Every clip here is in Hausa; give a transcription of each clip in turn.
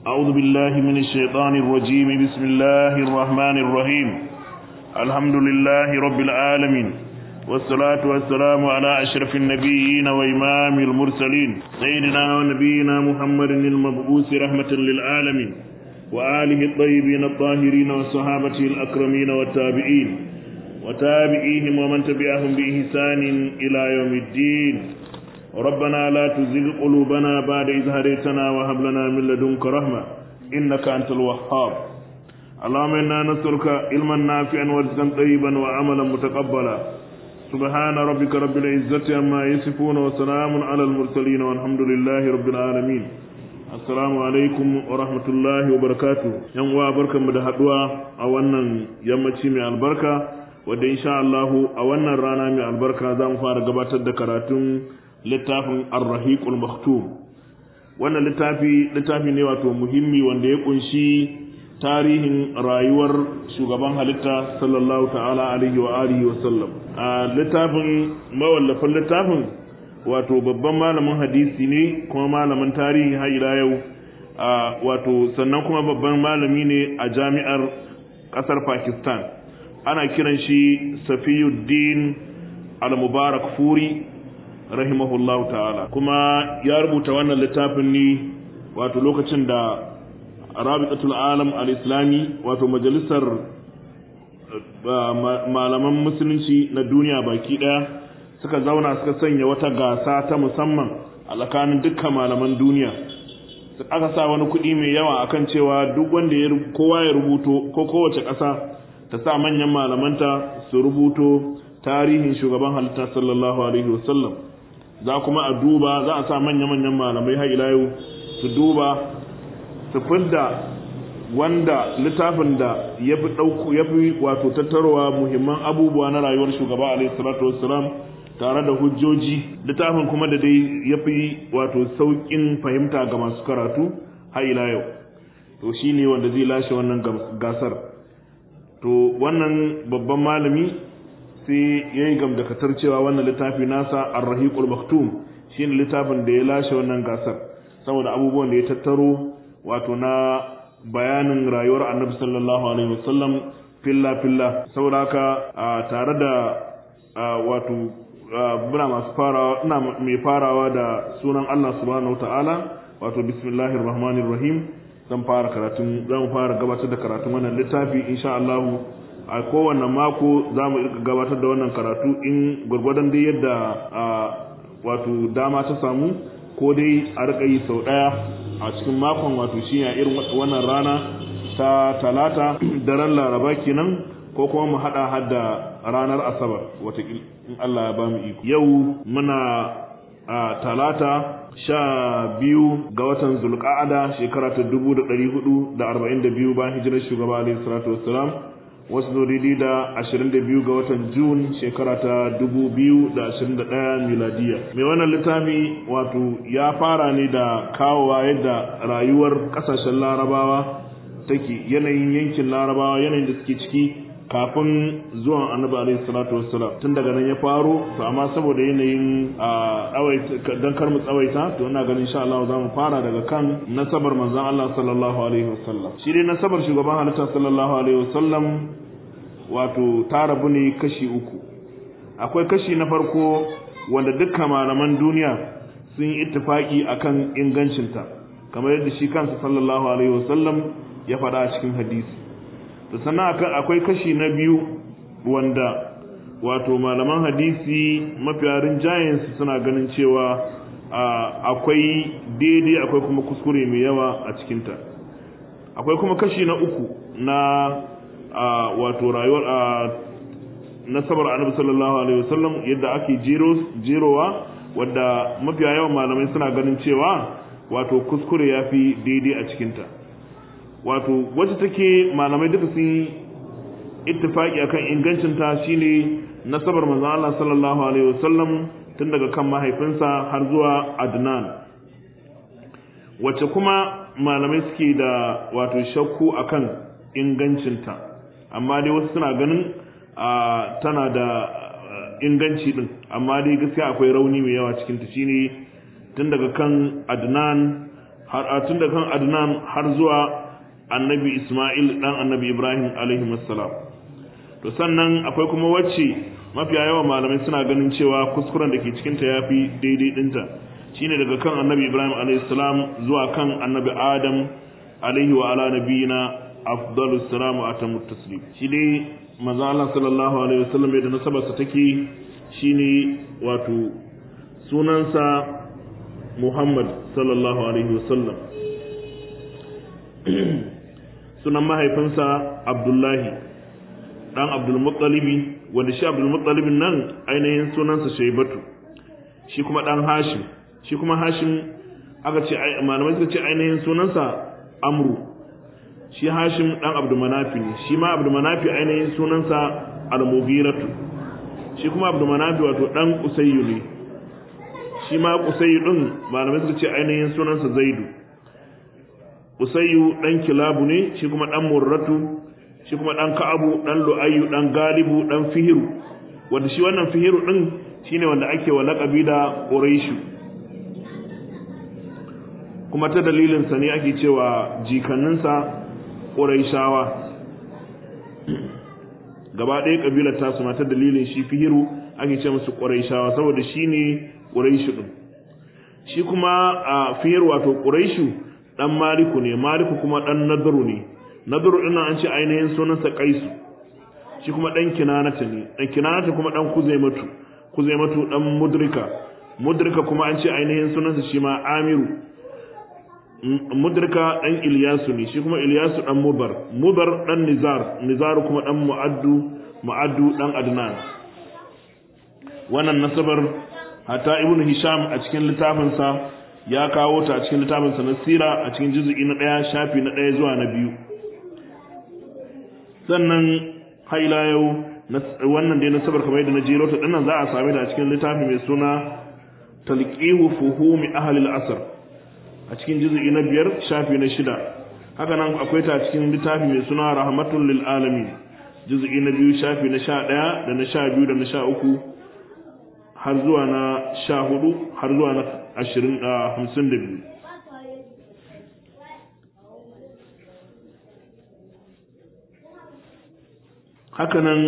أعوذ بالله من الشيطان الرجيم بسم الله الرحمن الرحيم الحمد لله رب العالمين والصلاة والسلام على أشرف النبيين وإمام المرسلين سيدنا ونبينا محمد المبعوث رحمة للعالمين وآله الطيبين الطاهرين وصحابته الأكرمين والتابعين وتابعيهم ومن تبعهم بإحسان إلى يوم الدين ربنا لا تزغ قلوبنا بعد إذ هديتنا وهب لنا من لدنك رحمة إنك أنت الوهاب اللهم إنا نسألك علما نافعا ورزقا طيبا وعملا متقبلا سبحان ربك رب العزة عما يصفون وسلام على المرسلين والحمد لله رب العالمين assalamu alaikum wa rahmatullahi wa barakatu yan uwa barkanmu da haduwa a wannan yammaci mai albarka wadda insha Allah a wannan rana mai albarka za mu fara gabatar da karatun littafin ar-rahiqul maktum wannan littafi littafi ne wato muhimmi wanda ya kunshi tarihin rayuwar shugaban halitta sallallahu ta'ala alaihi wa alihi wa sallam a littafin mawallafin littafin wato babban malamin hadisi ne kuma malamin tarihi har ila yau wato sannan kuma babban malami ne a jami'ar kasar Pakistan ana kiran shi Safiyuddin al-Mubarak Furi rahimahullahu ta'ala kuma ya rubuta wannan littafin ne wato lokacin da Rabitatul Alam al-Islami wato majalisar malaman musulunci na duniya baki daya suka zauna suka sanya wata gasa ta musamman a tsakanin dukkan malaman duniya aka sa wani kuɗi mai yawa akan cewa duk wanda ya kowa ya rubuto ko kowace ƙasa ta sa manyan malamanta su rubuto tarihin shugaban halitta sallallahu alaihi wasallam za kuma a duba za a sa manya-manyan malamai har ila yau su duba su fidda wanda littafin da ya fi ɗauku ya fi wato tattarowa muhimman abubuwa na rayuwar shugaba alaihi salatu wassalam tare da hujjoji littafin kuma da dai ya fi wato sauƙin fahimta ga masu karatu har ila yau to shi ne wanda zai lashe wannan gasar to wannan babban malami sai ya yi gamdakatar cewa wannan littafi nasa arrahiqul maktum shi ne littafin da ya lashe wannan gasar saboda abubuwan da ya tattaro wato na bayanin rayuwar annabi sallallahu alaihi wasallam filla filla saboda haka tare da wato muna masu farawa ina mai farawa da sunan Allah subhanahu wataala wato bismillahir rahmanir rahim zan fara karatun zan fara gabatar da karatun wannan littafi insha Allah a kowanne mako za mu gabatar da wannan karatu in gwargwadon dai yadda wato dama ta samu ko dai a rika yi sau daya a cikin makon wato shi a irin wannan rana ta talata daren laraba kenan ko kuma mu hada hadda ranar asabar watakil in Allah ya bamu iko yau muna a talata sha biyu ga watan zulqa'ada shekara ta dubu da ɗari hudu da arba'in da biyu bayan hijirar shugaba alaihi salatu wassalam wasu zo daidai da ashirin da biyu ga watan jun shekara ta dubu biyu da ashirin da ɗaya miladiya mai wannan littafi wato ya fara ne da kawowa yadda rayuwar ƙasashen larabawa take yanayin yankin larabawa yanayin da suke ciki kafin zuwan annabi alaihi salatu wassalam tun daga nan ya faro to amma saboda yanayin dan kar mu tsawaita to ina ganin insha Allah za mu fara daga kan nasabar manzon Allah sallallahu alaihi wasallam shi dai nasabar shugaban halitta sallallahu alaihi wasallam wato ta rabu ne kashi uku akwai kashi na farko wanda dukkan malaman duniya sun yi ittifaki akan ingancinta kamar yadda shi kansa sallallahu alaihi wasallam ya faɗa a cikin hadisi to sannan akwai kashi na biyu wanda wato malaman hadisi mafiya rinjayensu suna ganin cewa akwai daidai akwai kuma kuskure mai yawa a cikinta akwai kuma kashi na uku na wato rayuwar nasabar annabi sallallahu alaihi wasallam yadda ake jerowa wadda mafiya yawan malamai suna ganin cewa wato kuskure ya fi daidai a cikinta wato wacce take malamai duka sun ittifaki akan ingancin ta shine nasabar manzon Allah sallallahu alaihi wasallam tun daga kan mahaifinsa har zuwa Adnan wacce kuma malamai suke da wato shakku akan ingancin ta amma dai wasu suna ganin tana da inganci din amma dai gaskiya akwai rauni mai yawa cikin ta shine tun daga kan Adnan har tun da kan adnan har zuwa annabi isma'il dan annabi ibrahim alaihi assalam to sannan akwai kuma wacce mafiya yawan malamai suna ganin cewa kuskuren da ke cikinta ya fi daidai ɗinta shine daga kan annabi ibrahim alaihissalam zuwa kan annabi adam alaihi wa ala nabiyina afdalus salam wa atamut taslim shi dai manzo Allah sallallahu alaihi wasallam da nasabarsa take shine wato sunansa Muhammad sallallahu alaihi wasallam sunan mahaifinsa Abdullahi dan Abdul Muttalibi wanda shi Abdul Muttalib nan ainihin sunansa Shaybatu shi kuma dan Hashim shi kuma Hashim aka ce malamai suka ce ainihin sunansa Amru shi Hashim dan Abdul Manafi ne shi ma Abdul Manafi ainihin sunansa Al-Mughiratu shi kuma Abdul Manafi wato dan Usayyu ne shi ma Usayyu din malamai suka ce ainihin sunansa Zaidu Usayyu dan Kilabu ne shi kuma dan Murratu shi kuma ɗan ka'abu ɗan lu'ayyu ɗan galibu ɗan fihiru wanda shi wannan fihiru ɗin shine wanda ake wa laƙabi da ƙuraishu kuma ta dalilinsa ne ake cewa jikanninsa ƙuraishawa gaba ɗaya ƙabilar tasu ma ta dalilin shi fihiru ake ce musu ƙuraishawa saboda shi ne ƙuraishu ɗin shi kuma a fihiru wato ƙuraishu ɗan maliku ne maliku kuma ɗan nadaru ne nadaru ɗin an ce ainihin sunansa kaisu shi kuma ɗan kinanata ne ɗan kinanata kuma ɗan kuzaimatu kuzaimatu ɗan mudrika mudrika kuma an ce ainihin sunansa shi ma amiru mudrika ɗan iliyasu ne shi kuma iliyasu ɗan mubar mubar ɗan nizar nizaru kuma ɗan mu'addu mu'addu ɗan adnan wannan nasabar hatta ibnu hisham a cikin littafinsa ya kawo ta a cikin littafinsa na sira a cikin juzu'i na ɗaya shafi na ɗaya zuwa na biyu sannan haila yau wannan dai nasabar kamar yadda na jero ta dinnan za a same ta a cikin littafi mai suna talqihu fuhumi ahli al-asr a cikin juz'i na biyar shafi na shida haka nan akwai ta a cikin littafi mai suna rahmatul lil alamin juz'i na biyu shafi na sha ɗaya da na sha biyu da na sha uku har zuwa na sha hudu har zuwa na ashirin hamsin da biyu hakanan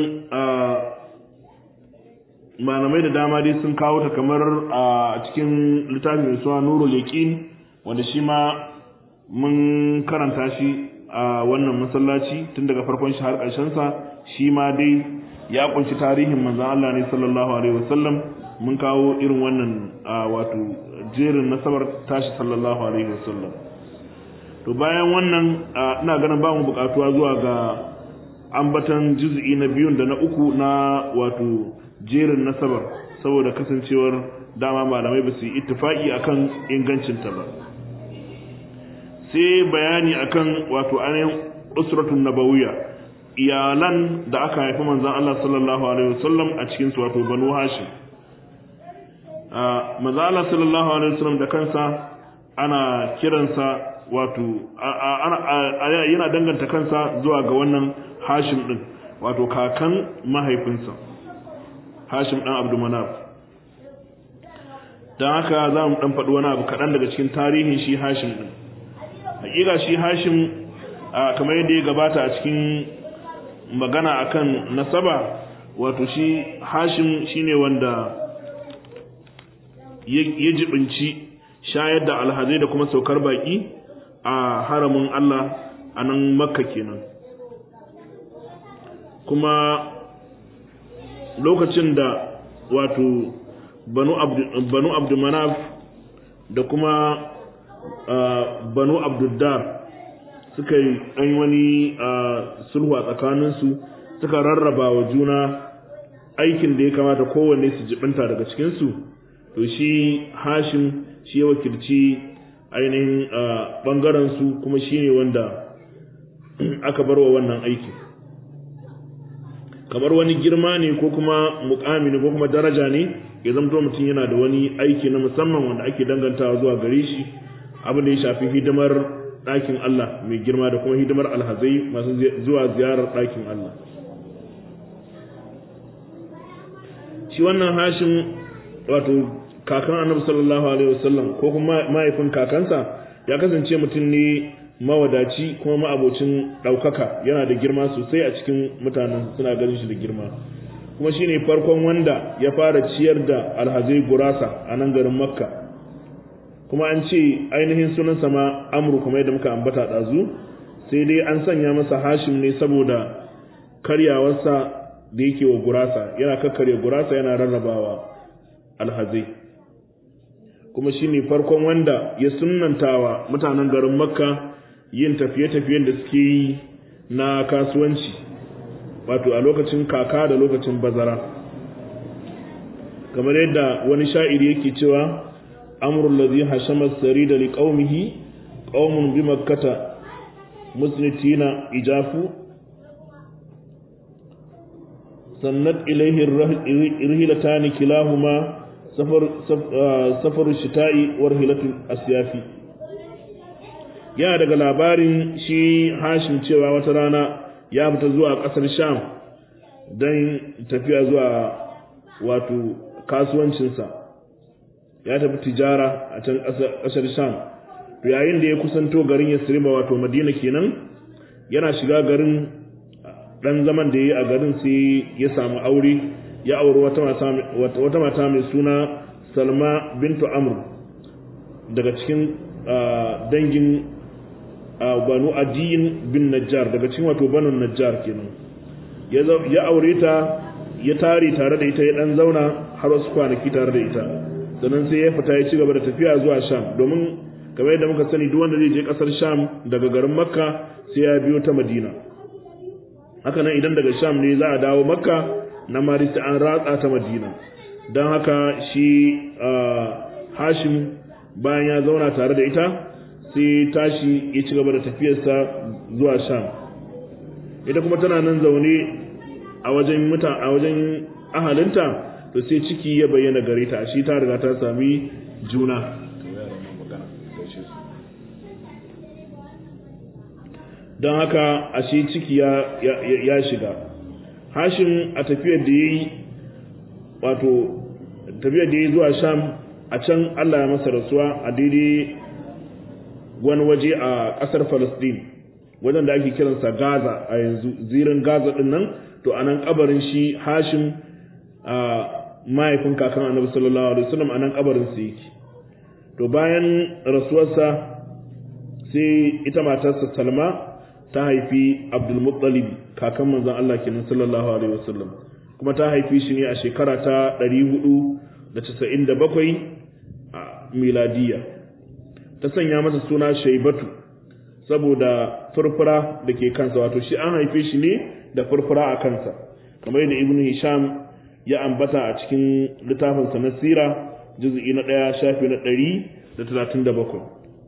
malamai da dama dai sun kawo ta kamar a cikin littafin mai suna nurul yaqin wanda shi ma mun karanta shi a wannan masallaci tun daga farkon shi har ƙarshen sa shi ma dai ya kunshi tarihin manzon Allah ne sallallahu alaihi wasallam mun kawo irin wannan wato jerin nasabar tashi sallallahu alaihi wasallam to bayan wannan ina ganin ba mu buƙatuwa zuwa ga ambatan juz'i na biyun da na uku na wato jerin nasabar saboda kasancewar dama malamai ba su yi ittifaki akan ingancinta ba sai bayani akan wato ainihin usratun nabawiyya iyalan da aka haifi manzon Allah sallallahu alaihi wasallam a cikin su wato banu hashim manzon Allah sallallahu alaihi wasallam da kansa ana kiransa wato yana danganta kansa zuwa ga wannan hashim din wato kakan mahaifinsa hashim dan abdu manaf don haka za mu dan faɗi wani abu kaɗan daga cikin tarihin shi hashim din hakika shi hashim kamar yadda ya gabata a cikin magana akan nasaba wato shi hashim shine wanda ya jibinci shayar da alhazai da kuma saukar baki a haramin Allah a nan makka kenan kuma lokacin da wato banu abdulmanaf da kuma banu abduddar suka yi ɗan wani sulhu a tsakaninsu suka rarraba wa juna aikin da ya kamata kowanne su jibinta daga cikinsu to shi hashim shi ya wakilci ainihin ɓangarensu kuma shi ne wanda aka bar wa wannan aikin kamar wani girma ne ko kuma mukami ne ko kuma daraja ne ya zamto mutum yana da wani aiki na musamman wanda ake dangantawa zuwa gare shi abin da ya shafi hidimar ɗakin Allah mai girma da kuma hidimar alhazai masu zuwa ziyarar ɗakin Allah shi wannan hashin wato kakan annabi sallallahu alaihi wasallam ko kuma mahaifin kakansa ya kasance mutum ne mawadaci kuma ma'abocin ɗaukaka yana da girma sosai a cikin mutanen suna ganin shi da girma kuma shine farkon wanda ya fara ciyar da alhazai gurasa a nan garin makka kuma an ce ainihin sunansa ma amru kuma yadda muka ambata ɗazu sai dai an sanya masa hashim ne saboda karyawarsa da yake wa gurasa yana kakkarya gurasa yana rarrabawa alhazai kuma shine farkon wanda ya sunnantawa mutanen garin makka yin tafiye-tafiyen da suke yi na kasuwanci wato a lokacin kaka da lokacin bazara kamar yadda wani sha'iri yake cewa amrul ladhi hashama sarida liqaumihi qaumun bi makkata musnitina ijafu sannat ilayhi irhilatan kilahuma safar safar shita'i wa rihlatul asyafi yana daga labarin shi hashim cewa wata rana ya fita zuwa ƙasar sham don tafiya zuwa wato kasuwancinsa ya tafi tijara a can ƙasar sham to yayin da ya kusanto garin ya sirima wato madina kenan yana shiga garin ɗan zaman da ya yi a garin sai ya samu aure ya auri wata mata mai suna salma bintu amr daga cikin dangin banu adiyin bin najjar daga cikin wato banu najjar kenan ya aure ta ya tare tare da ita ya dan zauna har wasu kwanaki tare da ita sannan sai ya fita ya ci gaba da tafiya zuwa sham domin kamar yadda muka sani duk wanda zai je kasar sham daga garin makka sai ya biyo ta madina haka nan idan daga sham ne za a dawo makka na mari sai an ratsa ta madina don haka shi hashim bayan ya zauna tare da ita sai tashi ya ci gaba da tafiyarsa zuwa sham ita kuma tana nan zaune a wajen muta a wajen ahalinta to sai ciki ya bayyana gare ta shi ta riga ta sami juna don haka a shi ciki ya, ya, shiga hashim a tafiyar da ya yi wato tafiyar da ya yi zuwa sham a can allah ya masa rasuwa a daidai wani waje a ƙasar Falasɗin wajen da ake kiransa Gaza a yanzu zirin Gaza ɗin nan to anan kabarin shi Hashim a mahaifin kakan Annabi sallallahu alaihi wasallam anan kabarin sa yake to bayan rasuwarsa sai ita matarsa Salma ta haifi Abdul Muttalib kakan manzon Allah kenan sallallahu alaihi wasallam kuma ta haifi shi ne a shekara ta 497 a miladiya ta sanya masa suna shaibatu saboda furfura da ke kansa wato shi an haife shi ne da furfura a kansa kamar yadda ibnu hisham ya ambata a cikin littafinsa na sira juz'i na ɗaya shafi na ɗari da talatin da bakwai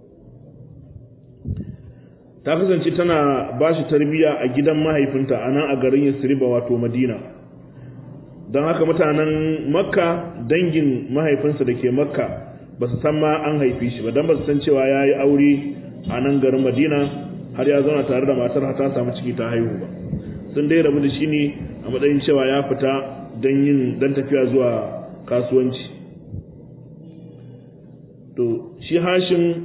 ta kasance tana ba shi tarbiyya a gidan mahaifinta a nan a garin yasriba wato madina don haka mutanen makka dangin mahaifinsa da ke makka ba su san ma an haife shi ba don ba su san cewa ya yi aure a nan garin madina har ya zauna tare da matar ta samu ciki ta haihu ba sun dai rabu da shi ne a matsayin cewa ya fita don yin don tafiya zuwa kasuwanci to shi hashin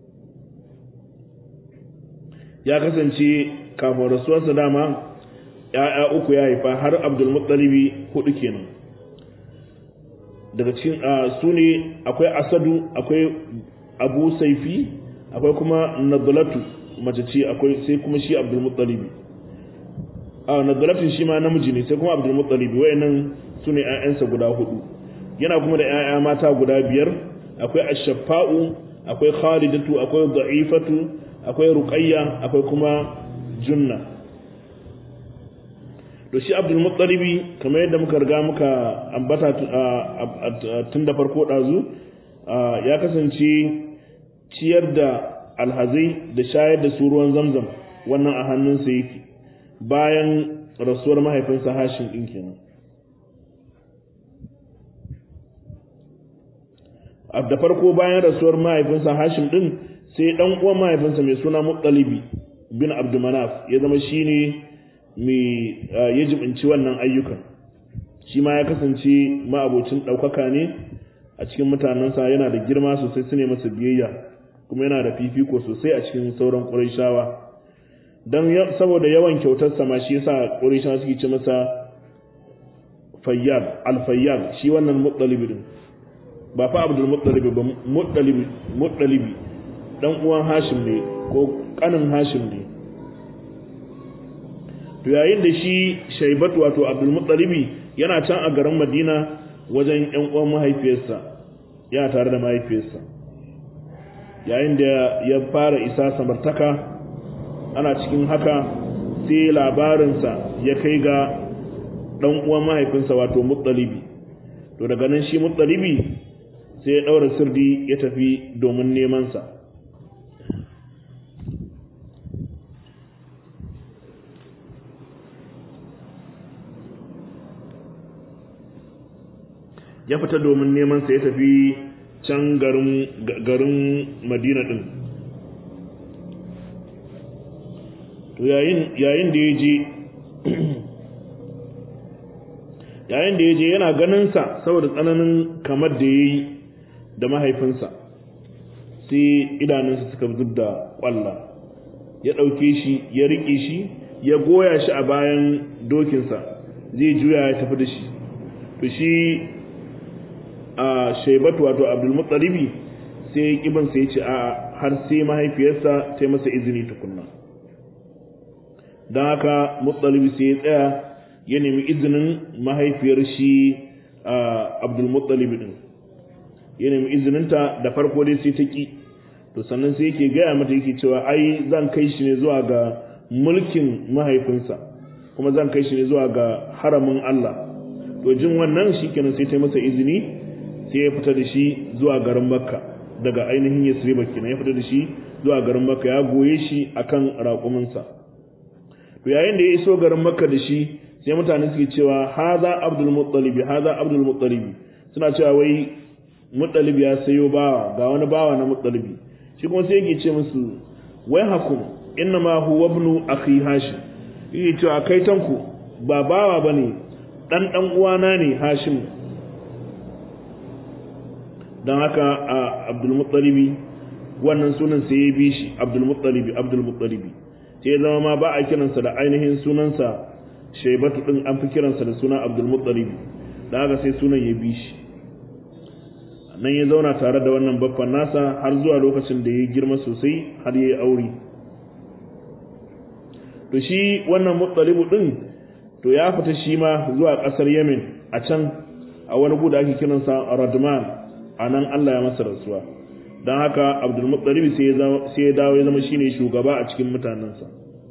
ya kasance kafin rasuwarsa dama ya'ya uku ya haifa har abdulmuttalibi hudu kenan daga cikin su ne akwai asadu akwai abu saifi akwai kuma nadalatu mace ce akwai sai kuma shi abdulmuttalibi a nadalatu shi ma namiji ne sai kuma abdulmuttalibi wayannan su ne ƴaƴansa guda hudu yana kuma da ƴaƴa mata guda biyar akwai ashafa'u akwai khalidatu akwai da'ifatu akwai ruqayya akwai kuma junna to shi abdul muttalibi kamar yadda muka riga muka ambata tun da farko ɗazu ya kasance ciyar da alhazai da shayar da su ruwan zamzam wannan a hannunsa yake bayan rasuwar mahaifinsa hashin ɗin kenan da farko bayan rasuwar mahaifinsa hashim ɗin sai ɗan uwan mahaifinsa mai suna muttalibi bin abdumanaf ya zama shine mai ya jibinci wannan ayyukan shi ma ya kasance ma'abocin ɗaukaka ne a cikin mutanensa yana da girma sosai su ne masa biyayya kuma yana da fifiko sosai a cikin sauran ƙurayshawa don saboda yawan kyautarsa ma shi yasa ƙurayshawa suke ce masa fayyad alfayyad shi wannan muttalibi din ba fa abdul muttalibi ba muttalibi muttalibi dan uwan hashim ne ko kanin hashim ne to yayin da shi shaibatu wato abdul muttalibi yana can a garin madina wajen yan uwan mahaifiyarsa yana tare da mahaifiyarsa yayin da ya fara isa samartaka ana cikin haka sai labarinsa ya kai ga dan uwan mahaifinsa wato muttalibi to daga nan shi muttalibi sai ya daura sirdi ya tafi domin neman sa ya fita domin neman sa ya tafi can garin garin Madina din to yayin yayin da yaje yayin da yaje yana ganin sa saboda tsananin kamar da yayi da mahaifinsa sai idanunsa suka zubda kwalla ya dauke shi ya rike shi ya goya shi a bayan dokinsa zai juya ya tafi da shi to shi a shaibatu wato abdulmuttalibi sai kiban sai ce a har sai mahaifiyarsa ta masa izini tukunna don haka muttalibi sai ya tsaya ya nemi izinin mahaifiyar shi a abdulmuttalibi din ya nemi izininta da farko dai sai ta ki to sannan sai yake gaya mata yake cewa ai zan kai shi ne zuwa ga mulkin mahaifinsa kuma zan kai shi ne zuwa ga haramin Allah to jin wannan shikenan sai ta masa izini sai ya fita da shi zuwa garin makka daga ainihin yasriba kenan ya fita da shi zuwa garin makka ya goye shi akan raƙuminsa to yayin da ya iso garin makka da shi sai mutane suke cewa haza abdul muttalibi haza abdul muttalibi suna cewa wai muttalib ya sayo bawa ga wani bawa na muttalibi shi kuma sai yake ce musu wai hakum inna ma huwa ibnu akhi hashim yake cewa kai tanku ba bawa bane dan dan uwana ne hashim don haka a abdulmuttalibi wannan sunan sai ya bi shi abdulmuttalibi abdulmuttalibi sai ya zama ma ba a kiransa da ainihin sunansa shaibatu din an fi kiransa da suna abdulmuttalibi da haka sai sunan ya bi shi nan ya zauna tare da wannan baffan nasa har zuwa lokacin da ya girma sosai har ya yi aure to shi wannan muttalibu din to ya fita shi ma zuwa ƙasar yemen a can a wani gu da ake kiransa radman a nan Allah ya masa rasuwa don haka abdulmuttalibi sai ya dawo ya zama shine shugaba a cikin mutanensa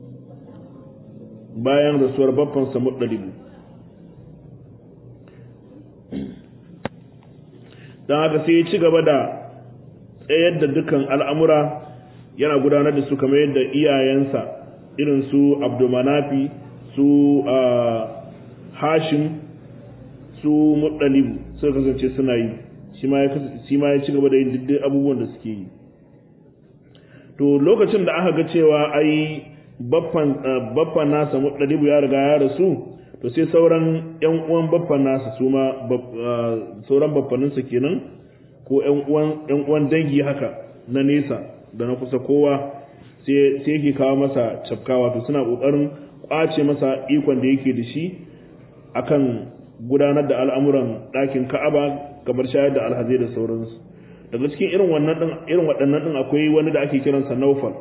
bayan rasuwar babbansa muttalibi don haka sai ya ci gaba da tsayar da dukkan al'amura yana gudanar da su kamar yadda iyayensa irin su abdulmanafi su hashim su muttalibu suka kasance suna yi shi ma ya ci gaba da yin duk abubuwan da suke yi to lokacin da aka ga cewa ai baffan nasa muɗalibu ya riga ya rasu to sai sauran yan uwan baffan nasa su ma sauran baffaninsa kenan ko yan uwan dangi haka na nesa da na kusa kowa sai yake kawo masa cafkawa to suna ƙoƙarin ƙwace masa ikon da yake da shi akan gudanar da al'amuran ɗakin ka'aba kamar shayar da alhazai da sauransu daga cikin irin wannan din irin waɗannan din akwai wani da ake kiransa Naufal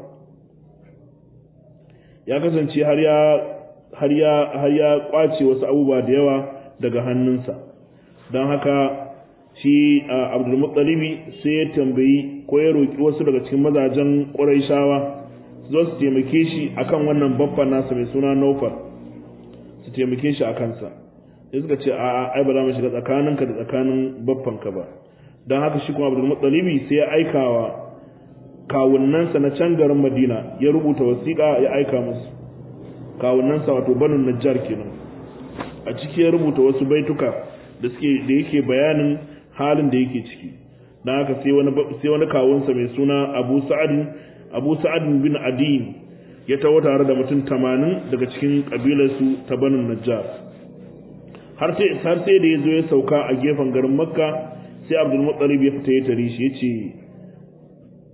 ya kasance har ya har ya har ya kwace wasu abubuwa da yawa daga hannunsa don haka shi Abdul Muttalibi sai ya tambayi ko ya roki wasu daga cikin mazajen Qurayshawa su zo su taimake shi akan wannan babban nasa mai suna Naufal su taimake shi akan sa sai suka ce a ai ba za mu shiga tsakaninka da tsakanin baffanka ba don haka shi kuma abdul muttalibi sai ya aikawa kawunnansa na can garin madina ya rubuta wasiƙa ya aika musu kawunnansa wato banu najjar kenan a ciki ya rubuta wasu baituka da suke da yake bayanin halin da yake ciki don haka sai wani sai wani kawunsa mai suna abu sa'ad abu sa'ad bin adin ya tawo tare da mutum 80 daga cikin kabilarsu ta banu najjar har sai har sai da ya zo ya sauka a gefen garin makka sai abdul muttalib ya fita ya tare shi yace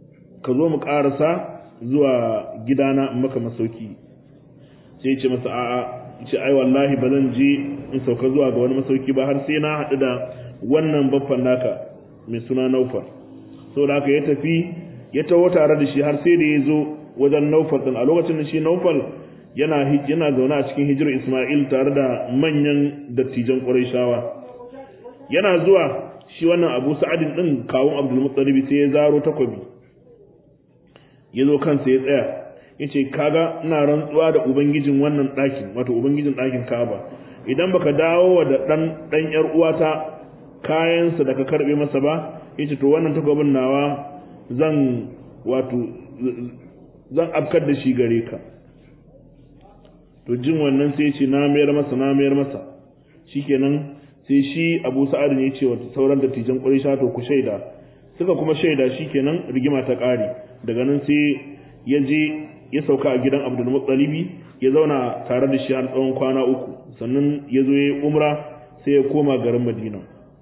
ka zo mu karasa zuwa gidana in maka masauki sai ce masa a'a ce ai wallahi ba zan je in sauka zuwa ga wani masauki ba har sai na haɗu da wannan baffan naka mai suna naufar saboda haka ya tafi ya taho tare da shi har sai da ya zo wajen naufal din a lokacin da shi naufal yana yana zaune a cikin hijirar isma'il tare da manyan dattijan ƙurayshawa yana zuwa shi wannan abu sa'adin din kawun abdul muttalib sai ya zaro takwabi ya zo kansa ya tsaya yace kaga ina rantsuwa da ubangijin wannan ɗakin wato ubangijin ɗakin Ka'aba idan baka dawo wa da dan dan yar uwata kayansa da ka karbe masa ba yace to wannan takwabin nawa zan wato zan afkar da shi gare ka to jin wannan sai ce na mayar masa na mayar masa shikenan sai shi Abu Sa'ad ne ce wa sauran dattijan Quraysh to ku shaida suka kuma shaida shikenan rigima ta ƙare daga nan sai ya je ya sauka a gidan Abdul Muttalibi ya zauna tare da shi har tsawon kwana uku sannan ya zo ya umra sai ya koma garin Madina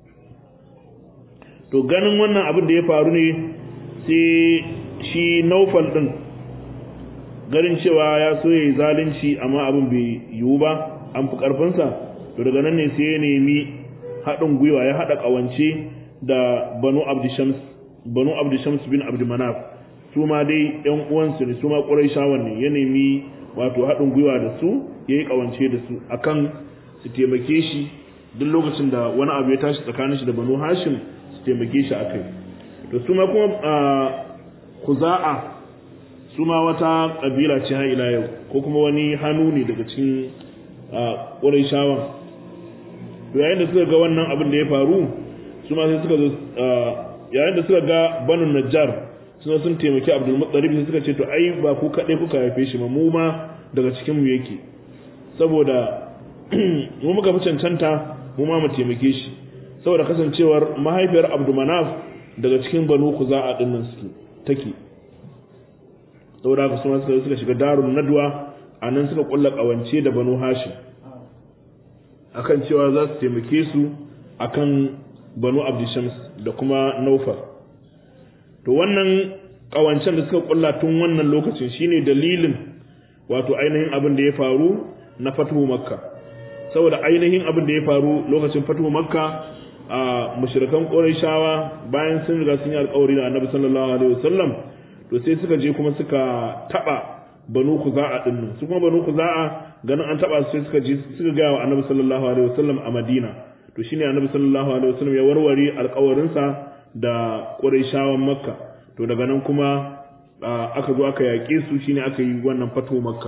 to ganin wannan abin da ya faru ne sai shi Naufal din garin cewa ya so ya yi zalunci amma abin bai yiwu ba an fi ƙarfinsa to daga nan ne sai ya nemi haɗin gwiwa ya haɗa ƙawance da banu abdishams banu abdishams bin abdumanaf su ma dai yan uwansu ne su ma ƙurayshawan ne ya nemi wato haɗin gwiwa da su ya yi ƙawance da su akan su taimake shi duk lokacin da wani abu ya tashi tsakanin shi da banu hashim su taimake shi akai to su ma kuma kuza'a su ma wata ƙabila ce har ila yau ko kuma wani hannu ne daga cikin ƙurayshawan to yayin da suka ga wannan abin da ya faru su ma sai suka zo yayin da suka ga banu najjar suna sun taimaki abdul muttalib sai suka ce to ai ba ku kaɗai kuka haife shi ba mu ma daga cikin mu yake saboda mu muka fi cancanta mu ma mu taimake shi saboda kasancewar mahaifiyar abdul manaf daga cikin banu kuza'a din nan suke take saboda haka suna suka suka shiga darun nadwa a nan suka kulla kawance da banu hashim akan cewa za su taimake su akan banu abdishams da kuma naufar to wannan kawancen da suka kulla tun wannan lokacin shine dalilin wato ainihin abin da ya faru na fatuhu makka saboda ainihin abin da ya faru lokacin fatuhu makka a mushrikan qurayshawa bayan sun riga sun yi alƙawari da annabi sallallahu alaihi wasallam to sai suka je kuma suka taba banu kuza'a din nan su kuma banu kuza'a ganin an taba su sai suka je suka ga wa annabi sallallahu alaihi wasallam a madina to shine annabi sallallahu alaihi wasallam ya warware alƙawarinsa da qurayshawan makka to daga nan kuma aka zo aka yaƙe su shine aka yi wannan fato makka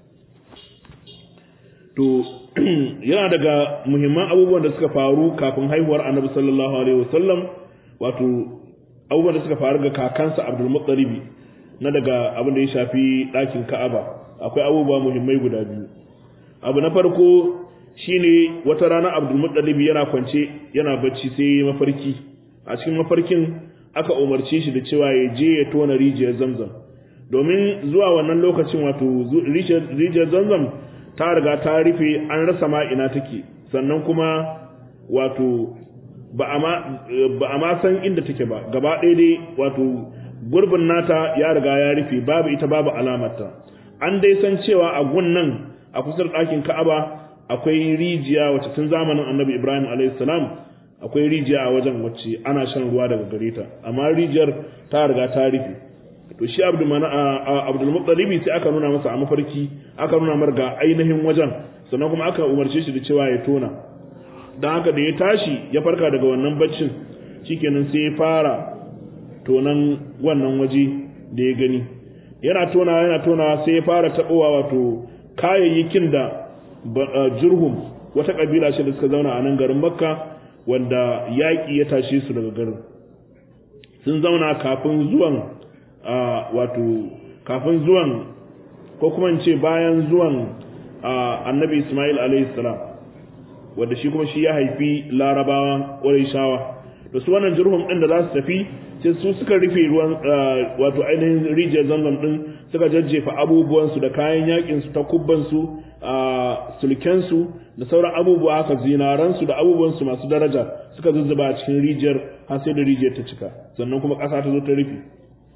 to yana daga muhimman abubuwan da suka faru kafin haihuwar annabi sallallahu alaihi wasallam wato abubuwan da suka faru ga kakansa abdul muttalibi na daga abin da ya shafi ɗakin ka'aba akwai abubuwa muhimmai guda biyu abu na farko shine wata rana abdul muttalibi yana kwance yana bacci sai mafarki a cikin mafarkin aka umarce shi da cewa ya je ya tona rijiyar zamzam domin zuwa wannan lokacin wato rijiyar zamzam ta riga ta rufe an rasa ma ina take sannan kuma wato ba a ma san inda take ba gaba ɗaya dai wato gurbin nata ya riga ya rufe babu ita babu alamarta an dai san cewa a gunnan a kusa da ɗakin ka'aba akwai rijiya wacce tun zamanin annabi ibrahim alayhi salam akwai rijiya a wajen wacce ana shan ruwa daga gare ta amma rijiyar ta riga ta rufe to shi abdul muttalibi sai aka nuna masa a mafarki aka nuna mar ga ainihin wajen sannan kuma aka umarce shi da cewa ya tona don haka da ya tashi ya farka daga wannan baccin shikenan sai ya fara tonan wannan waje da ya gani yana tona yana tona sai ya fara tabowa wato kayayyakin da jurhum wata kabila ce da suka zauna a nan garin makka wanda yaƙi ya tashe su daga garin sun zauna kafin zuwan wato kafin zuwan ko kuma ce bayan zuwan annabi Ismail alayhi salam wanda shi kuma shi ya haifi larabawa shawa da su wannan jirhum ɗin da za su tafi sai su suka rufe ruwan wato ainihin rijiyar zanzam ɗin suka jajjefa abubuwansu da kayan yaƙinsu ta kubbansu sulkensu da sauran abubuwa haka zinaransu da abubuwansu masu daraja suka zuzzuba a cikin rijiyar har sai da rijiyar ta cika sannan kuma ƙasa ta zo ta rufe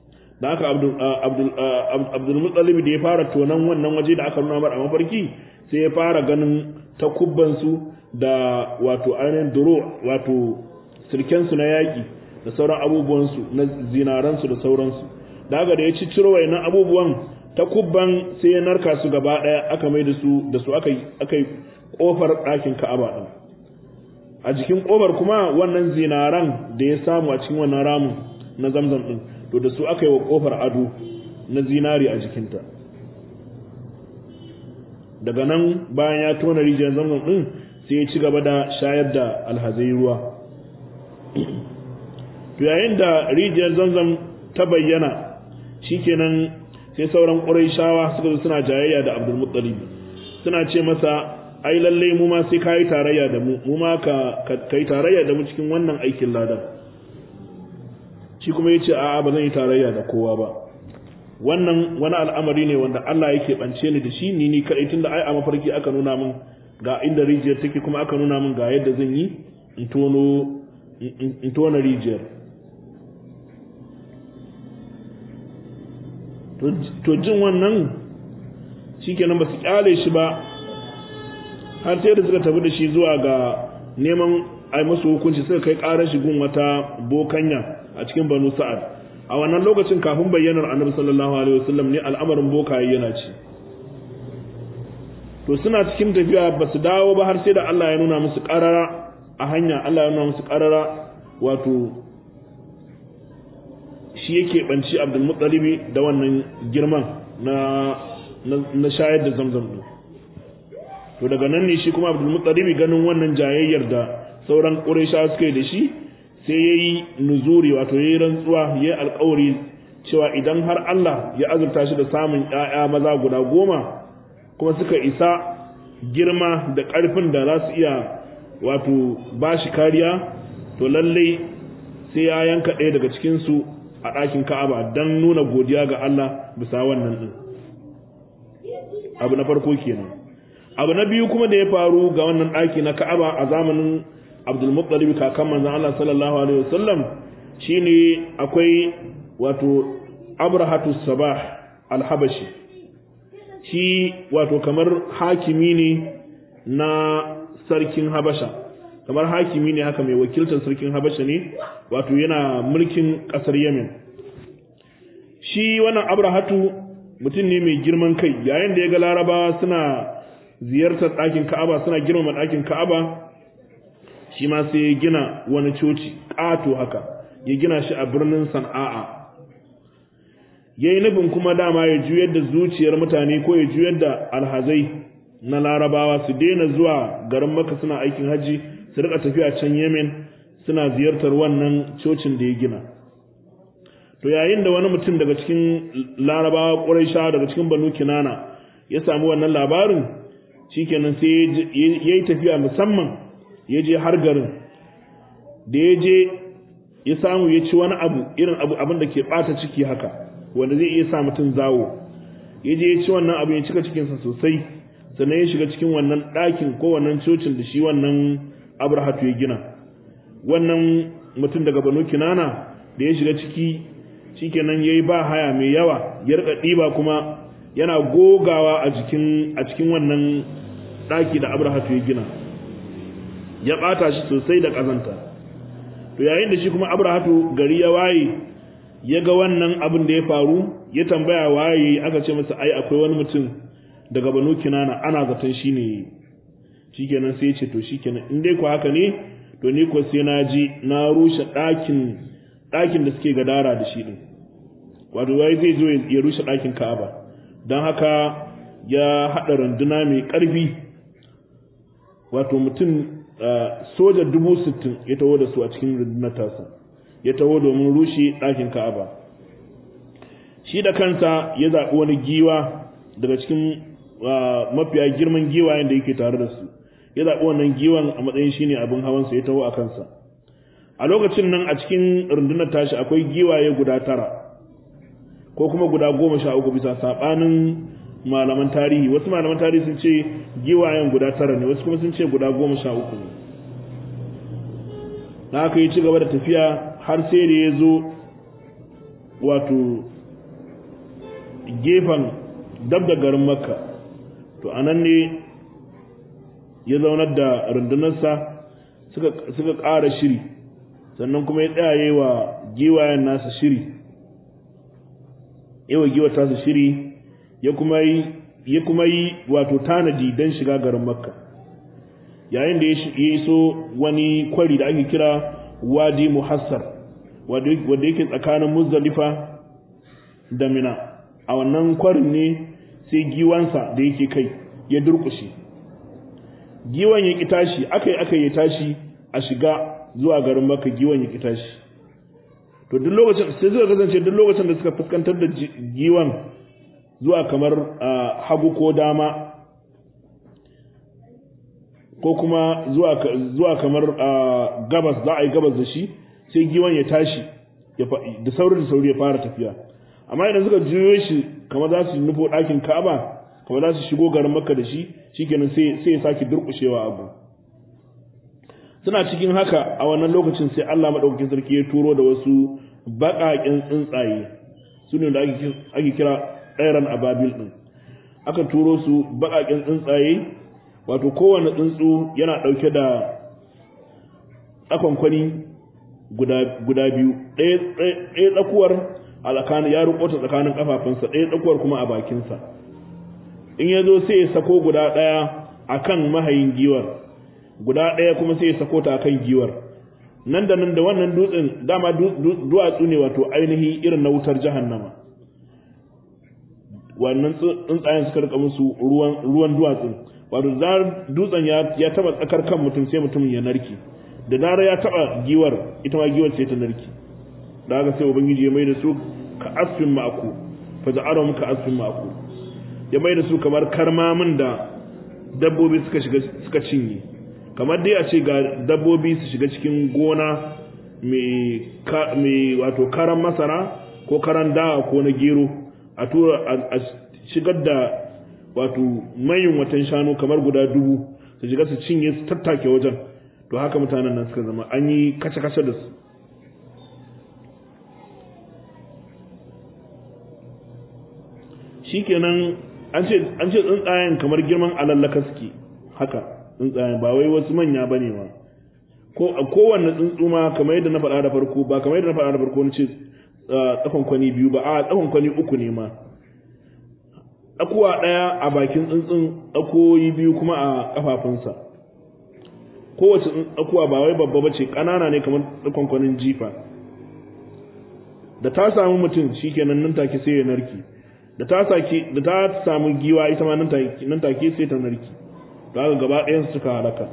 da haka abdul mutsalib da ya fara tonan wannan waje da aka nuna mar a mafarki sai ya fara ganin takubbansu da wato ainihin duro wato sirkensu na yaƙi da sauran abubuwansu na zinaransu da sauransu da haka da ya ci ciro wayannan abubuwan takubban sai ya narka su gaba ɗaya aka mai da su da su aka yi ƙofar ɗakin ka'aba ɗin a jikin ƙofar kuma wannan zinaran da ya samu a cikin wannan ramin na zamzam ɗin to da su aka yi wa ƙofar ado na zinari a jikinta daga nan bayan ya tona rijiyar zamzam ɗin sai ya ci gaba da shayar da alhazai ruwa to yayin da rijiyar zamzam ta bayyana shikenan sai sauran ƙurayshawa suka zo suna jayayya da abdul muttalib suna ce masa ai lalle mu ma sai kai tarayya da mu mu ma ka kai tarayya da mu cikin wannan aikin ladan shi kuma yace a'a ba zan yi tarayya da kowa ba wannan wani al'amari ne wanda Allah yake bance ni da shi ni ni kadai tunda ai a mafarki aka nuna min ga inda rijiyar take kuma aka nuna min ga yadda zan yi in tono in tona rijiyar to jin wannan shikenan ba su kyale shi ba har sai da suka tafi da shi zuwa ga neman ai musu hukunci suka kai karar shi gun wata bokanya a cikin banu sa'ad a wannan lokacin kafin bayyanar annabi sallallahu alaihi wasallam ne al'amarin bokaye yana ci to suna cikin tafiya ba su dawo ba har sai da Allah ya nuna musu karara a hanya Allah ya nuna musu karara wato shi yake banci Abdul Muttalibi da wannan girman na na shayar da zamzam din to daga nan ne shi kuma Abdul Muttalibi ganin wannan jayayyar da sauran Qurayshawa suka yi da shi sai yayi nuzuri wato yayi rantsuwa yayi alƙawari cewa idan har Allah ya azurta shi da samun ƴaƴa maza guda goma kuma suka isa girma da ƙarfin da za su iya wato ba shi kariya to lallai sai ya yanka ɗaya daga cikinsu a ɗakin ka'aba don nuna godiya ga Allah bisa wannan ɗin abu na farko kenan abu na biyu kuma da ya faru ga wannan ɗaki na ka'aba a zamanin abdulmuttalib kakan manzon Allah sallallahu alaihi wasallam shine akwai wato abrahatu sabah alhabashi shi wato kamar hakimi ne na sarkin habasha kamar hakimi ne haka mai wakiltar sarkin habasha ne wato yana mulkin kasar yemen shi wannan abrahatu mutum ne mai girman kai yayin da ya ga larabawa suna ziyartar ɗakin ka'aba suna girmama ɗakin ka'aba shi ma sai ya gina wani coci ƙato haka ya gina shi a birnin san'a'a ya yi nufin kuma dama ya juyar da zuciyar mutane ko ya juyar da alhazai na larabawa su daina zuwa garin maka suna aikin hajji su rika tafiya can yemen suna ziyartar wannan cocin da ya gina to yayin da wani mutum daga cikin larabawa ƙuraisha daga cikin banu kinana ya samu wannan labarin shikenan sai ya yi tafiya musamman ya je har garin da ya je ya samu ya ci wani abu irin abu abin da ke ɓata ciki haka wanda zai iya sa mutum zawo ya je ya ci wannan abu ya cika cikinsa sosai sannan ya shiga cikin wannan ɗakin ko wannan cocin da shi wannan abrahatu ya gina wannan mutum daga banu kinana da ya shiga ciki shikenan ya yi ba haya mai yawa ya rika ɗiba kuma yana gogawa a jikin a cikin wannan ɗaki da abrahatu ya gina ya ɓata shi sosai da ƙazanta to yayin da shi kuma abrahatu gari ya waye ya ga wannan abin da ya faru ya tambaya waye aka ce masa ai akwai wani mutum daga banu kinana ana zaton shi ne shikenan sai ya ce to shikenan in dai ku haka ne to ni ko sai na ji na rushe ɗakin ɗakin da suke gadara da shi din wato wai zai zo ya rushe ɗakin ka'aba don haka ya haɗa runduna mai ƙarfi wato mutum soja dubu sittin ya taho da su a cikin rundunar tasa ya taho domin rushe ɗakin ka'aba shi da kansa ya zaɓi wani giwa daga cikin mafiya girman giwayen da yake tare da su ya zaɓi wannan giwan a matsayin shi ne abin hawansa ya taho a kansa a lokacin nan a cikin rundunar tashi akwai giwaye guda tara ko kuma guda goma sha uku bisa saɓanin malaman tarihi wasu malaman tarihi sun ce giwayen guda tara ne wasu kuma sun ce guda goma sha uku ne na haka yi ci gaba da tafiya har sai da ya zo wato gefen dab da garin makka to anan ne ya zaunar da rundunarsa suka ƙara shiri sannan kuma ya tsaye wa giwayen nasa shiri yawa giwa tasa shiri ya kuma yi ya kuma yi wato tanadi don shiga garin makka yayin da ya iso wani kwari da ake kira wadi muhassar wanda yake tsakanin muzdalifa da mina a wannan kwarin ne sai giwansa da yake kai ya durkushe giwan ya ki tashi aka yi aka yi tashi a shiga zuwa garin makka giwan ya ki tashi to duk lokacin sai suka kasance duk lokacin da suka fuskantar da giwan zuwa kamar hagu ko dama ko kuma zuwa kamar gabas za a yi gabas da shi sai giwan ya tashi da sauri da sauri ya fara tafiya amma idan suka juyo shi kamar za su nufo ɗakin ka'aba kamar za su shigo garin makka da shi shikenan sai ya sake durƙushewa abu suna cikin haka a wannan lokacin sai Allah maɗaukakin sarki ya turo da wasu baƙaƙen tsuntsaye su ne da ake kira ɗairan ababil ɗin aka turo su baƙaƙen tsuntsaye wato kowane tsuntsu yana ɗauke da tsakonkwani guda biyu ɗaya tsakuwar a tsakanin ya rukota tsakanin kafafunsa ɗaya tsakuwar kuma a bakinsa in ya zo sai ya sako guda ɗaya a kan mahayin giwar guda ɗaya kuma sai ya sako ta a kan giwar nan da nan da wannan dutsen dama duwatsu ne wato ainihi irin na wutar jahannama wannan tsuntsayen suka rika musu ruwan duwatsun wato zar dutsen ya taba tsakar kan mutum sai mutumin ya narke da dare ya taba giwar ita ma giwar sai ta narke da haka sai ubangiji ya mai da su ka asfin ma'aku fa ja'alahum ka asfin ma'aku ya mai da su kamar karmamin da dabbobi suka shiga suka cinye kamar dai a ce ga dabbobi su shiga cikin gona mai wato karan masara ko karan dawa ko na gero a tura a shigar da wato mayin watan shanu kamar guda dubu su shiga su cinye su tattake wajen to haka mutanen nan suka zama an yi kace-kace da su shikenan an ce an ce tsuntsayen kamar girman alallaka suke haka tsuntsayen ba wai wasu manya bane ma ko a kowanne tsuntsu ma kamar yadda na faɗa da farko ba kamar yadda na faɗa da farko na ce tsakon kwani biyu ba a tsakon kwani uku ne ma tsakuwa ɗaya a bakin tsuntsun tsakoyi biyu kuma a ƙafafunsa kowace tsakuwa ba wai babba bace ƙanana ne kamar tsakon kwanin jifa da ta samu mutum shikenan nan take sai ya narki da ta saki da ta samu giwa ita ma nan take nan take sai ta narki to haka gaba ɗayan suka halaka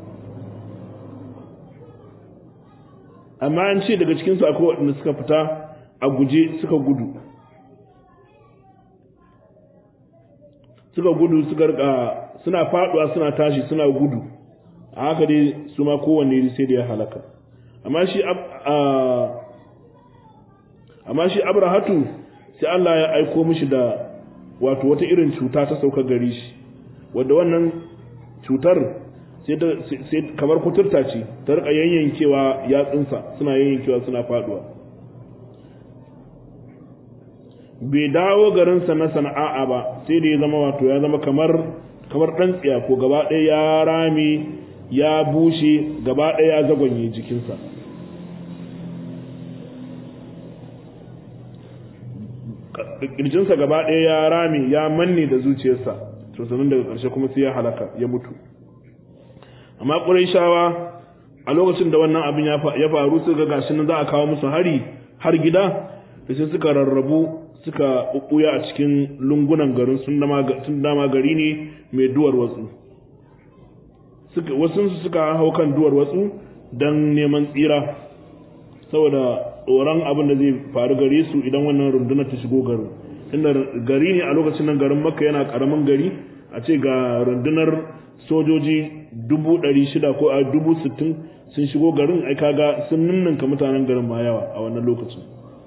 amma an ce daga cikin su akwai waɗanda suka fita a guje suka gudu suka gudu suka rika suna faduwa suna tashi suna gudu a haka dai su ma kowanne sai da ya halaka amma shi amma shi abrahatu sai Allah ya aiko mishi da wato wata irin cuta ta sauka gari shi wadda wannan cutar sai kamar kuturta ce ta rika yayyankewa yatsunsa suna yayyankewa suna faduwa bai dawo garinsa na sana'a ba sai da ya zama wato ya zama kamar kamar dan tsiya ko gaba ɗaya ya rame ya bushe gaba ɗaya ya zagonye jikinsa kirjinsa gaba ɗaya ya rame ya manne da zuciyarsa to sanin daga ƙarshe kuma sai ya halaka ya mutu amma ƙurayshawa a lokacin da wannan abin ya faru su ga gashi nan za a kawo musu hari har gida da sai suka rarrabu suka ɓuɓɓuya a cikin lungunan garin sun dama gari ne mai duwar watsu wasu suka hau kan duwar watsu don neman tsira saboda tsoron abin da zai faru gare su idan wannan rundunar ta shigo garin inda gari ne a lokacin nan garin makka yana karamin gari a ce ga rundunar sojoji dubu ɗari shida ko a dubu sittin sun shigo garin ai kaga sun ninninka mutanen garin ma yawa a wannan lokacin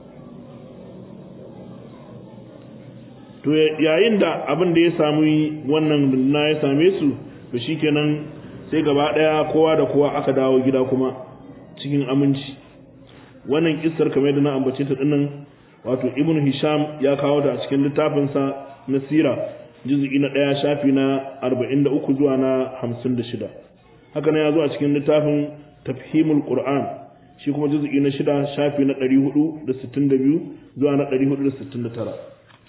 to yayin da abin da ya samu wannan runduna ya same su to shikenan sai gaba ɗaya kowa da kowa aka dawo gida kuma cikin aminci wannan kissar kamar yadda na ambace ta dinnan wato ibn hisham ya kawo da a cikin littafinsa na sira juz'i na ɗaya shafi na 43 zuwa na 56 haka ne ya zo a cikin littafin tafhimul qur'an shi kuma juz'i na shida shafi na 462 zuwa na 469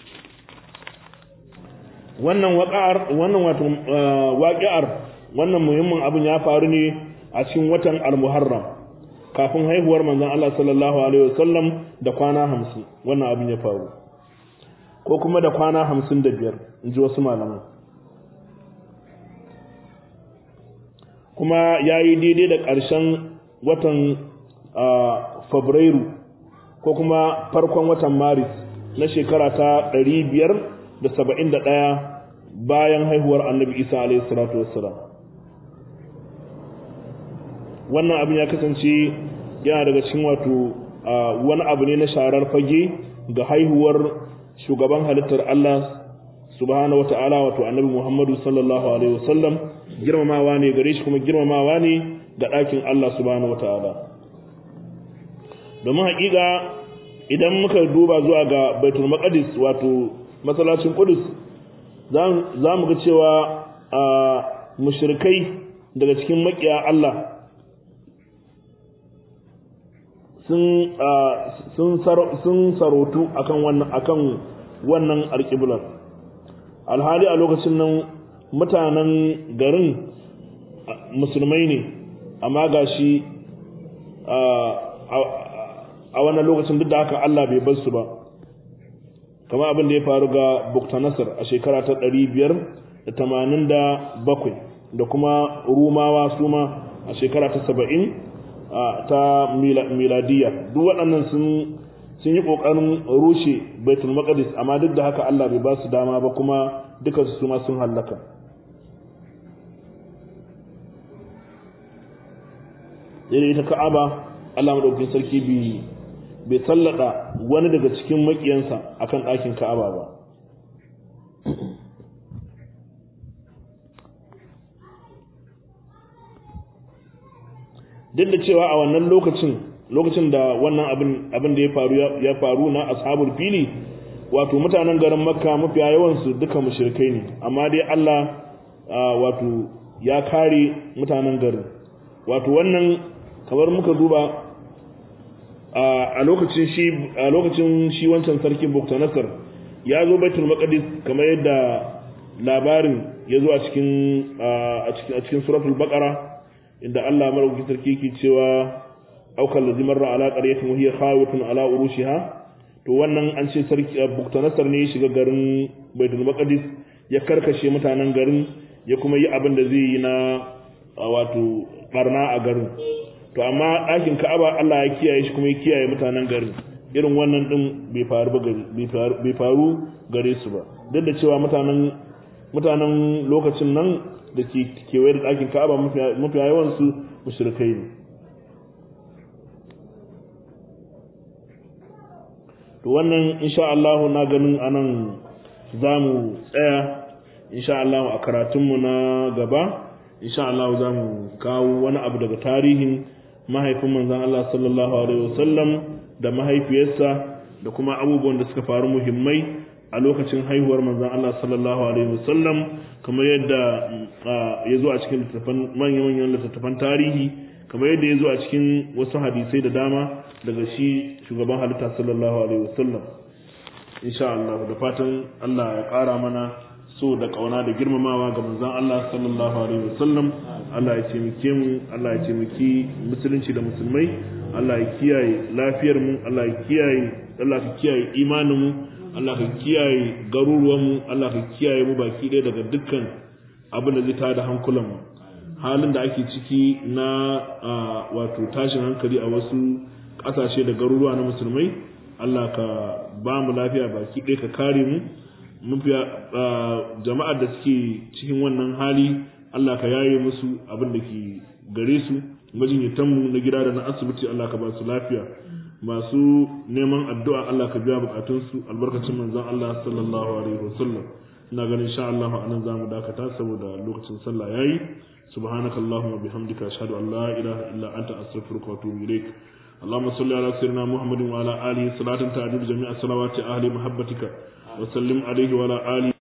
wannan waƙa'ar wannan wato waƙi'ar wannan muhimmin abin ya faru ne a cikin watan al-muharram kafin haihuwar manzon Allah sallallahu alaihi wasallam da kwana 50 wannan abin ya faru ko kuma da kwana 55 in ji wasu malaman kuma ya yi daidai da ƙarshen watan fabrairu ko kuma farkon watan maris na shekara ta 571 bayan haihuwar annabi isa alaihi salatu wassalam wannan abin ya kasance yana daga cikin wato wani abu ne na sharar fage ga haihuwar shugaban halittar Allah subhanahu wata'ala wato annabi Muhammadu sallallahu alaihi wasallam girmamawa ne gare shi kuma girmamawa ne ga ɗakin Allah subhanahu wata'ala domin haƙiƙa idan muka duba zuwa ga baitul maqdis wato masallacin qudus za mu ga cewa mushrikai daga cikin makiya Allah sun sarotu akan wannan akan wannan alƙiblar alhali a lokacin nan mutanen garin musulmai ne amma gashi a wannan lokacin duk da haka Allah bai bar su ba kama abin da ya faru ga Buktanasar a shekara ta ɗari biyar da tamanin da bakwai da kuma Rumawa suma a shekara ta saba'in ta miladiya duk waɗannan sun sun yi ƙoƙarin rushe baitul maqdis amma duk da haka Allah bai ba su dama ba kuma duka su ma sun hallaka sai ita ka'aba Allah madaukakin sarki bi bai sallada wani daga cikin makiyansa akan ɗakin ka'aba ba duk da cewa a wannan lokacin lokacin da wannan abin abin da ya faru ya faru na ashabul fili wato mutanen garin makka mafiya yawan su duka mushrikai ne amma dai Allah wato ya kare mutanen garin wato wannan kamar muka duba a lokacin shi a lokacin shi wancan sarkin Buktanasar ya zo Baitul Maqdis kamar yadda labarin ya zo a cikin a cikin suratul Baqara inda Allah madaukakin sarki yake cewa aukal ladzi marra ala qaryatin wa hiya khawatun ala urushiha to wannan an ce sarki Buktanasar ne ya shiga garin Baitul Maqdis ya karkashe mutanen garin ya kuma yi abin da zai yi na wato barna a garin to amma ɗakin Ka'aba Allah ya kiyaye shi kuma ya kiyaye mutanen garin irin wannan din bai faru ba bai faru gare su ba duk da cewa mutanen mutanen lokacin nan da ke kewaye da ɗakin Ka'aba mafiya yawan su mushrikai ne to wannan insha Allah na ganin anan za mu tsaya insha Allah a karatunmu na gaba insha Allah za mu kawo wani abu daga tarihin mahaifin manzon Allah sallallahu alaihi wasallam da mahaifiyarsa da kuma abubuwan da suka faru muhimmai a lokacin haihuwar manzon Allah sallallahu alaihi wasallam kamar yadda ya zo a cikin littattafan manyan littattafan tarihi kamar yadda ya zo a cikin wasu hadisai da dama daga shi shugaban halitta sallallahu alaihi wasallam insha Allah da fatan Allah ya ƙara mana so da kauna da girmamawa ga manzon Allah sallallahu alaihi wasallam Allah ya taimake mu Allah ya taimaki musulunci da musulmai Allah ya kiyaye lafiyar mu Allah ya kiyaye Allah ka kiyaye imanin mu Allah ka kiyaye garuruwan mu Allah ka kiyaye mu baki ɗaya daga dukkan abin da zai tada hankulan mu halin da ake ciki na wato tashin hankali a wasu ƙasashe da garuruwa na musulmai Allah ka ba mu lafiya baki ɗaya ka kare mu mafiya jama'ar da suke cikin wannan hali Allah ka yaye musu abin da ke gare su majinyatanmu na gida da na asibiti Allah ka ba su lafiya masu neman addu'a Allah ka biya bukatunsu albarkacin manzon Allah sallallahu alaihi wasallam ina ganin insha Allah anan zamu dakata saboda lokacin sallah yayi subhanakallahumma bihamdika ashhadu an la ilaha illa anta astaghfiruka wa atubu ilaik اللهم صل على سيدنا محمد وعلى آله صلاة تعجب جميع صلوات أهل محبتك وسلم عليه وعلى آله